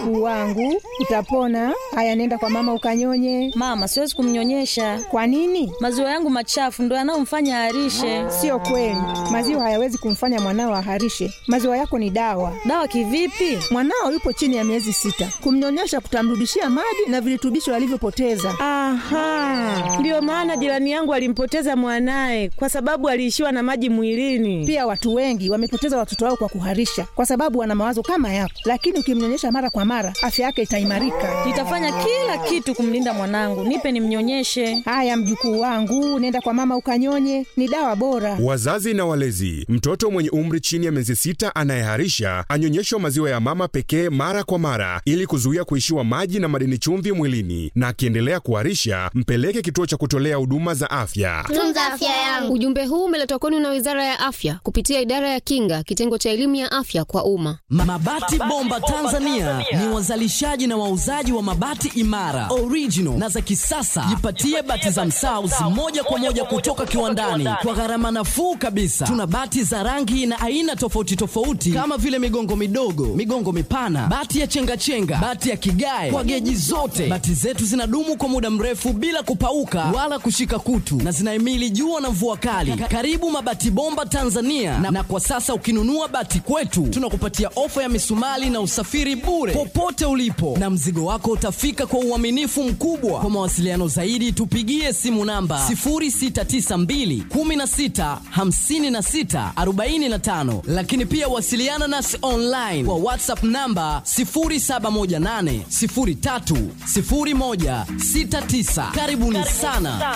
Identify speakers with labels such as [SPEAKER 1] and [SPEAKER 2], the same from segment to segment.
[SPEAKER 1] Mjukuu wangu, utapona. Haya, nenda kwa mama ukanyonye.
[SPEAKER 2] Mama, siwezi kumnyonyesha.
[SPEAKER 1] Kwa nini?
[SPEAKER 2] Maziwa yangu machafu ndo yanayomfanya aharishe.
[SPEAKER 1] Sio kweli, maziwa hayawezi kumfanya mwanao aharishe. Maziwa yako ni dawa.
[SPEAKER 2] Dawa kivipi?
[SPEAKER 1] Mwanao yupo chini ya miezi sita, kumnyonyesha kutamrudishia maji na virutubisho alivyopoteza.
[SPEAKER 3] Aha, ndiyo maana jirani yangu alimpoteza mwanaye kwa sababu aliishiwa na maji mwilini.
[SPEAKER 1] Pia watu wengi wamepoteza watoto wao kwa kuharisha, kwa sababu wana mawazo kama yako, lakini ukimnyonyesha mara kwa mara, afya yake itaimarika.
[SPEAKER 2] Nitafanya kila kitu kumlinda mwanangu. Nipe nimnyonyeshe.
[SPEAKER 1] Haya, mjukuu wangu, nenda kwa mama ukanyonye, ni dawa bora.
[SPEAKER 4] Wazazi na walezi, mtoto mwenye umri chini ya miezi sita anayeharisha anyonyeshwa maziwa ya mama pekee mara kwa mara ili kuzuia kuishiwa maji na madini chumvi mwilini, na akiendelea kuharisha mpeleke kituo cha kutolea huduma za afya.
[SPEAKER 5] Tunza afya yangu.
[SPEAKER 6] Ujumbe huu umeletwa kwenu na Wizara ya Afya kupitia Idara ya Kinga, kitengo cha elimu ya afya kwa umma.
[SPEAKER 7] Mabati Bomba Tanzania ni wazalishaji na wauzaji wa mabati imara, original na za kisasa. Jipatie bati za Msauzi moja kwa moja kutoka kiwandani kwa gharama nafuu kabisa. Tuna bati za rangi na aina tofauti tofauti kama vile migongo midogo, migongo mipana, bati ya chengachenga, bati ya kigae kwa geji zote. Bati zetu zinadumu kwa muda mrefu bila kupauka wala kushika kutu na zinahimili jua na mvua kali. Karibu Mabati Bomba Tanzania na, na kwa sasa ukinunua bati kwetu tunakupatia ofa ya misumali na usafiri bure popote ulipo, na mzigo wako utafika kwa uaminifu mkubwa. Kwa mawasiliano zaidi, tupigie simu namba 0692 16 56 45, lakini pia wasiliana nasi online kwa WhatsApp namba 0718 03 01 69. Karibuni sana.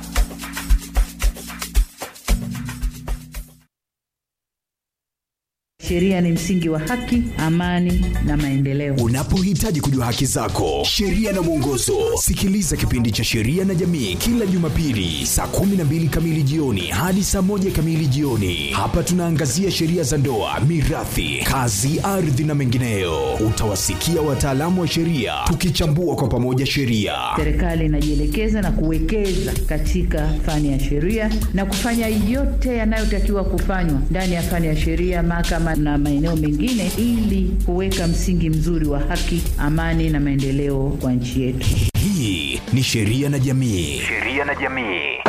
[SPEAKER 8] Sheria ni msingi wa haki, amani na maendeleo.
[SPEAKER 9] Unapohitaji kujua haki zako, sheria na mwongozo, sikiliza kipindi cha Sheria na Jamii kila Jumapili saa 12 kamili jioni hadi saa moja kamili jioni. Hapa tunaangazia sheria za ndoa, mirathi, kazi, ardhi na mengineyo. Utawasikia wataalamu wa sheria tukichambua kwa pamoja sheria.
[SPEAKER 8] Serikali inajielekeza na kuwekeza katika fani ya sheria na kufanya yote yanayotakiwa kufanywa ndani ya fani ya sheria, mahakama na maeneo mengine, ili kuweka msingi mzuri wa haki, amani na maendeleo kwa nchi yetu.
[SPEAKER 9] Hii ni Sheria na Jamii.
[SPEAKER 10] Sheria na Jamii.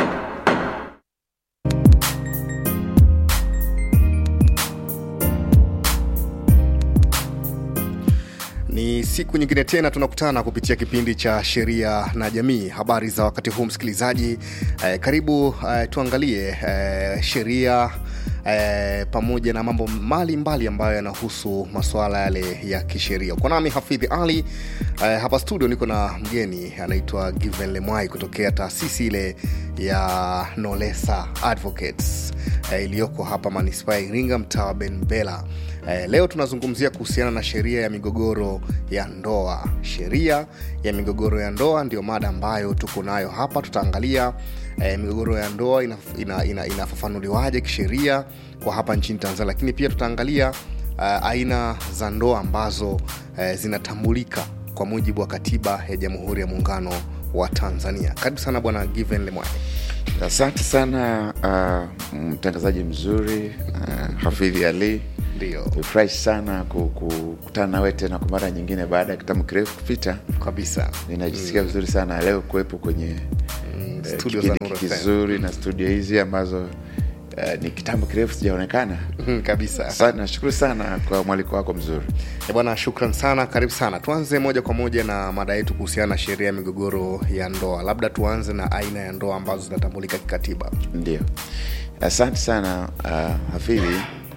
[SPEAKER 11] Ni siku nyingine tena tunakutana kupitia kipindi cha sheria na jamii. Habari za wakati huu msikilizaji, eh, karibu eh, tuangalie eh, sheria eh, pamoja na mambo mbalimbali ambayo yanahusu masuala yale ya kisheria. Uko nami Hafidhi Ali eh, hapa studio, niko na mgeni anaitwa Given Lemwai kutokea taasisi ile ya Nolesa Advocates eh, iliyoko hapa manispaa ya Iringa, mtaa wa Benbela. Eh, leo tunazungumzia kuhusiana na sheria ya migogoro ya ndoa. Sheria ya migogoro ya ndoa ndio mada ambayo tuko nayo hapa. Tutaangalia eh, migogoro ya ndoa inafafanuliwaje ina, ina, inafafanuliwaje kisheria kwa hapa nchini Tanzania, lakini pia tutaangalia uh, aina za ndoa ambazo uh, zinatambulika kwa mujibu wa katiba ya Jamhuri ya Muungano wa Tanzania. Karibu sana Bwana Given Lemwani.
[SPEAKER 12] Asante sana uh, mtangazaji mzuri uh, Hafidhi Ali.
[SPEAKER 11] Ndio,
[SPEAKER 12] nimefurahi sana kukutana nawe tena kwa mara nyingine baada ya kitabu kirefu kupita
[SPEAKER 11] kabisa.
[SPEAKER 12] Ninajisikia mm. vizuri sana leo kuwepo kwenye
[SPEAKER 11] mm,
[SPEAKER 12] uh, kipindi kizuri na studio hizi ambazo Uh, ni kitambo kirefu sijaonekana
[SPEAKER 11] mm, kabisa.
[SPEAKER 12] Asante, nashukuru sana kwa mwaliko wako mzuri
[SPEAKER 11] bwana. Shukran sana, karibu sana. Tuanze moja kwa moja na mada yetu kuhusiana na sheria ya migogoro ya ndoa. Labda tuanze na aina ya ndoa ambazo zinatambulika kikatiba.
[SPEAKER 12] Ndio, asante sana uh, Hafidhi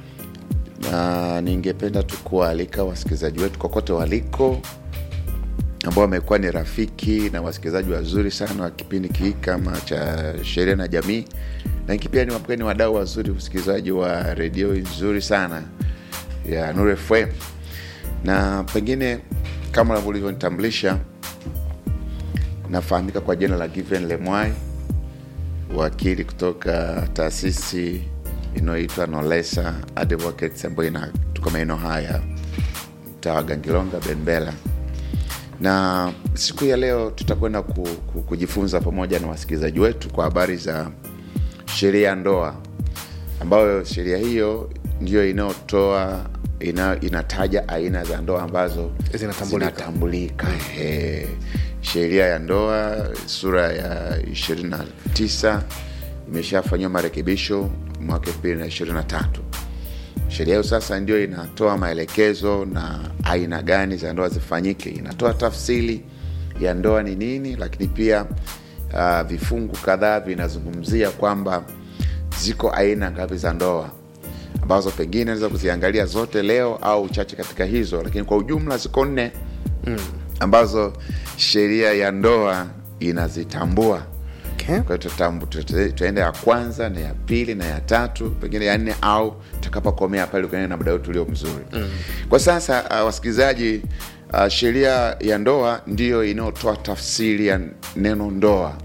[SPEAKER 12] na ningependa tu kuwaalika wasikilizaji wetu kokote waliko ambao wamekuwa ni rafiki na wasikilizaji wazuri sana wa kipindi hiki kama cha sheria na jamii na pia ni ni wadau wazuri usikilizaji wa redio nzuri sana ya Nuru FM na pengine kama ulivyonitambulisha nafahamika kwa jina la Given Lemwai wakili kutoka taasisi inayoitwa Nolesa Advocates ambayo inatoka maeneo haya mtaa wa Gangilonga Benbela na siku ya leo tutakwenda ku, ku, kujifunza pamoja na wasikilizaji wetu kwa habari za sheria ya ndoa ambayo sheria hiyo ndiyo inayotoa ina, inataja aina za ndoa ambazo
[SPEAKER 11] Zinatambulika.
[SPEAKER 12] zinatambulika. Ehe. sheria ya ndoa sura ya 29 imeshafanyiwa marekebisho mwaka 2023 sheria hiyo sasa ndio inatoa maelekezo na aina gani za ndoa zifanyike inatoa tafsiri ya ndoa ni nini lakini pia uh, vifungu kadhaa vinazungumzia kwamba ziko aina ngapi za ndoa ambazo pengine naweza kuziangalia zote leo au chache katika hizo lakini kwa ujumla ziko nne mm. ambazo sheria ya ndoa inazitambua
[SPEAKER 11] Okay.
[SPEAKER 12] kwa hiyo tutambu- tute- tuende ya kwanza na ya pili na ya tatu pengine ya nne au tutakapokomea pale ukienea na muda wetu ulio mzuri mm. kwa sasa uh, wasikilizaji uh, sheria ya ndoa ndiyo inayotoa tafsiri ya neno ndoa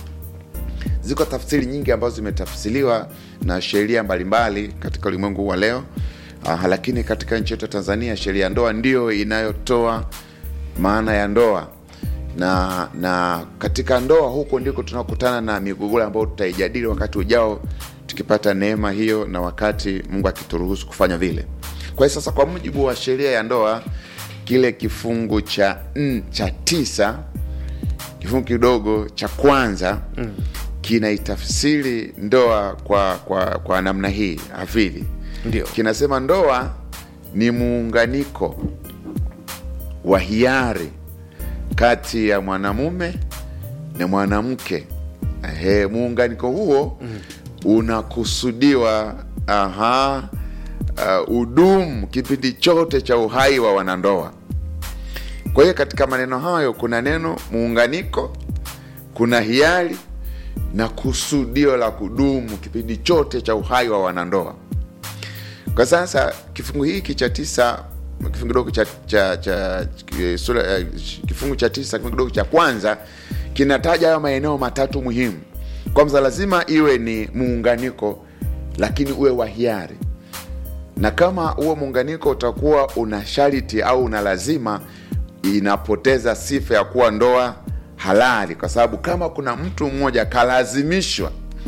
[SPEAKER 12] ziko tafsiri nyingi ambazo zimetafsiriwa na sheria mbalimbali katika ulimwengu huu wa leo uh, lakini katika nchi yetu ya tanzania sheria ya ndoa ndiyo inayotoa maana ya ndoa na na katika ndoa huko ndiko tunakutana na migogoro ambayo tutaijadili wakati ujao tukipata neema hiyo na wakati mungu akituruhusu kufanya vile kwa hiyo sasa kwa mujibu wa sheria ya ndoa kile kifungu cha n, cha tisa kifungu kidogo cha kwanza mm. kinaitafsiri ndoa kwa kwa kwa namna hii hafidhi
[SPEAKER 11] Ndio.
[SPEAKER 12] kinasema ndoa ni muunganiko wa hiari kati ya mwanamume na mwanamke Ehe, muunganiko huo mm. unakusudiwa aha, uh, udumu kipindi chote cha uhai wa wanandoa kwa hiyo katika maneno hayo kuna neno muunganiko kuna hiari na kusudio la kudumu kipindi chote cha uhai wa wanandoa kwa sasa kifungu hiki cha tisa kifungu kidogo cha, cha, cha eh, sura, eh, kifungu cha tisa kifungu kidogo cha kwanza kinataja hayo maeneo matatu muhimu kwanza lazima iwe ni muunganiko lakini uwe wa hiari na kama huo muunganiko utakuwa una sharti au una lazima inapoteza sifa ya kuwa ndoa halali kwa sababu kama kuna mtu mmoja kalazimishwa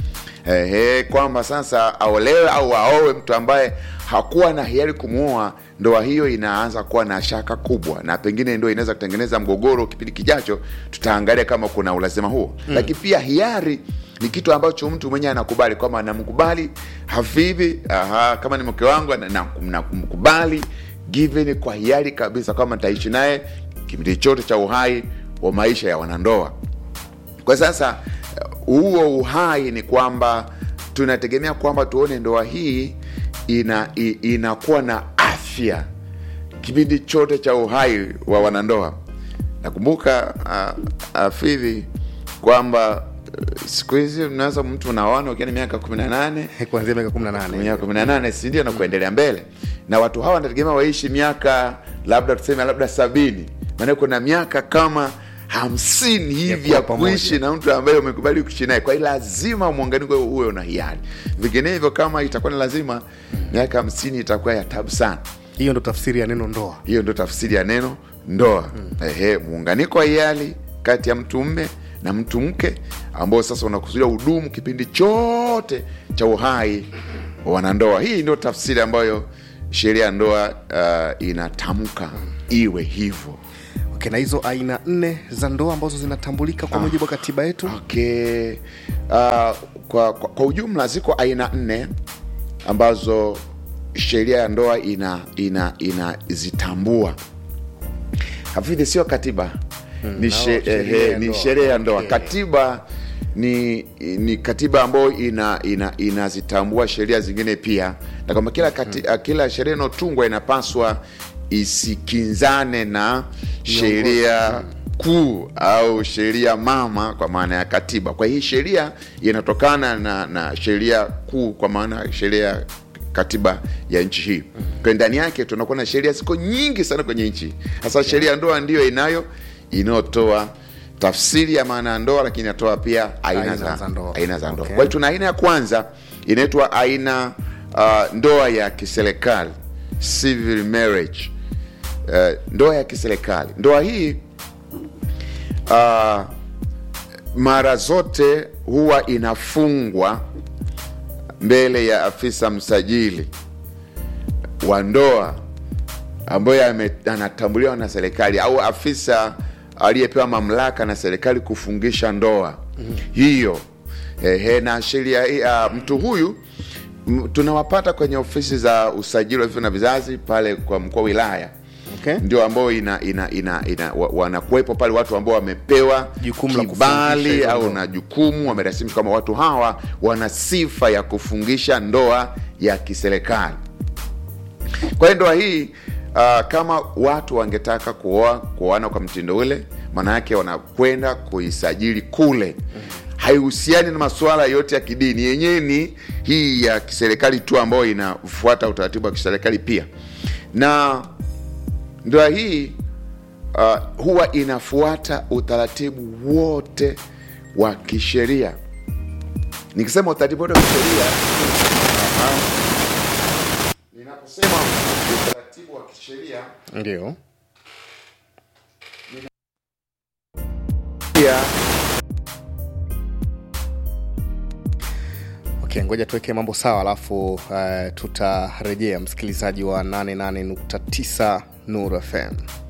[SPEAKER 12] ehe, kwamba sasa aolewe au aowe mtu ambaye hakuwa na hiari kumwoa ndoa hiyo inaanza kuwa na shaka kubwa na pengine ndo inaweza kutengeneza mgogoro kipindi kijacho tutaangalia kama kuna ulazima huo mm. lakini pia hiari ni kitu ambacho mtu mwenyewe anakubali kwamba namkubali hafivi aha, kama ni mke wangu na- na- namkubali given kwa hiari kabisa kwamba nitaishi naye kipindi chote cha uhai wa maisha ya wanandoa kwa sasa huo uhai ni kwamba tunategemea kwamba tuone ndoa hii ina i- inakuwa na afya kipindi chote cha uhai wa wanandoa nakumbuka uh, afidhi kwamba uh, siku hizi mnaweza mtu unaoana ukiwa ni miaka kumi na nane
[SPEAKER 11] kuanzia miaka 18
[SPEAKER 12] miaka kumi na nane sindio na kuendelea mbele na watu hawa wanategemea waishi miaka labda tuseme labda sabini maana kuna miaka kama hamsini hivi ya
[SPEAKER 11] kuwa pamoja.
[SPEAKER 12] kuishi na mtu ambaye umekubali kuishi naye kwa hiyo lazima muunganiko uwe una hiari vinginevyo kama itakuwa ni lazima miaka hamsini itakuwa ya tabu sana
[SPEAKER 11] hiyo ndo tafsiri ya neno ndoa
[SPEAKER 12] hiyo ndo tafsiri ya neno ndoa mm. Ehe, muunganiko wa hiari kati ya mtu mme na mtu mke ambao sasa unakusudia udumu kipindi chote cha uhai wa wanandoa hii ndio tafsiri ambayo sheria ya ndoa uh, inatamka iwe hivyo
[SPEAKER 11] okay, na hizo aina nne za ndoa ambazo zinatambulika kwa mujibu wa katiba yetu
[SPEAKER 12] okay. uh, kwa, kwa, kwa ujumla ziko aina nne ambazo sheria ya ndoa ina ina inazitambua hafidhi sio katiba ni, she,
[SPEAKER 11] sheria ya
[SPEAKER 12] eh, ni
[SPEAKER 11] ndoa.
[SPEAKER 12] sheria ya ndoa
[SPEAKER 11] Okay.
[SPEAKER 12] katiba ni ni katiba ambayo ina ina inazitambua sheria zingine pia na kwamba kila, kati, kila sheria inayotungwa inapaswa isikinzane na sheria kuu au sheria mama kwa maana ya katiba kwa hii sheria inatokana na, na sheria kuu kwa maana ya sheria ya katiba ya nchi hii kwa ndani yake tunakuwa na sheria ziko nyingi sana kwenye nchi hasa sheria ya ndoa ndiyo inayo inayotoa tafsiri ya maana ya ndoa lakini inatoa pia aina,
[SPEAKER 11] Aina
[SPEAKER 12] za,
[SPEAKER 11] za ndoa.
[SPEAKER 12] aina za ndoa
[SPEAKER 11] Okay.
[SPEAKER 12] kwa hiyo tuna aina ya kwanza inaitwa aina uh, ndoa ya kiserikali civil marriage uh, ndoa ya kiserikali ndoa hii uh, mara zote huwa inafungwa mbele ya afisa msajili wa ndoa ambayo ame- anatambuliwa na serikali au afisa aliyepewa mamlaka na serikali kufungisha ndoa hiyo ehe, na sheria hii, ah, mtu huyu m- tunawapata kwenye ofisi za usajili wa vifo na vizazi pale kwa mkuu wa wilaya
[SPEAKER 11] Okay.
[SPEAKER 12] ndio ambao ina, ina, ina, ina, wa- wanakuwepo pale watu ambao wamepewa
[SPEAKER 11] Jukumu la
[SPEAKER 12] kibali
[SPEAKER 11] kufungisha hiyo
[SPEAKER 12] au
[SPEAKER 11] ndoa.
[SPEAKER 12] na jukumu wamerasimishwa kama watu hawa wana sifa ya kufungisha ndoa ya kiserikali kwa hiyo ndoa hii uh, kama watu wangetaka kuoa kuoana kwa mtindo ule maana yake wanakwenda kuisajili kule haihusiani na masuala yote ya kidini yenyewe ni hii ya kiserikali tu ambayo inafuata utaratibu wa kiserikali pia na ndoa hii uh, huwa inafuata utaratibu wote wa kisheria nikisema utaratibu wote wa kisheria uh, ninaposema utaratibu wa kisheria
[SPEAKER 11] ndio
[SPEAKER 12] pia
[SPEAKER 11] okay ngoja tuweke mambo sawa alafu uh, tutarejea msikilizaji wa 88.9 nuru fm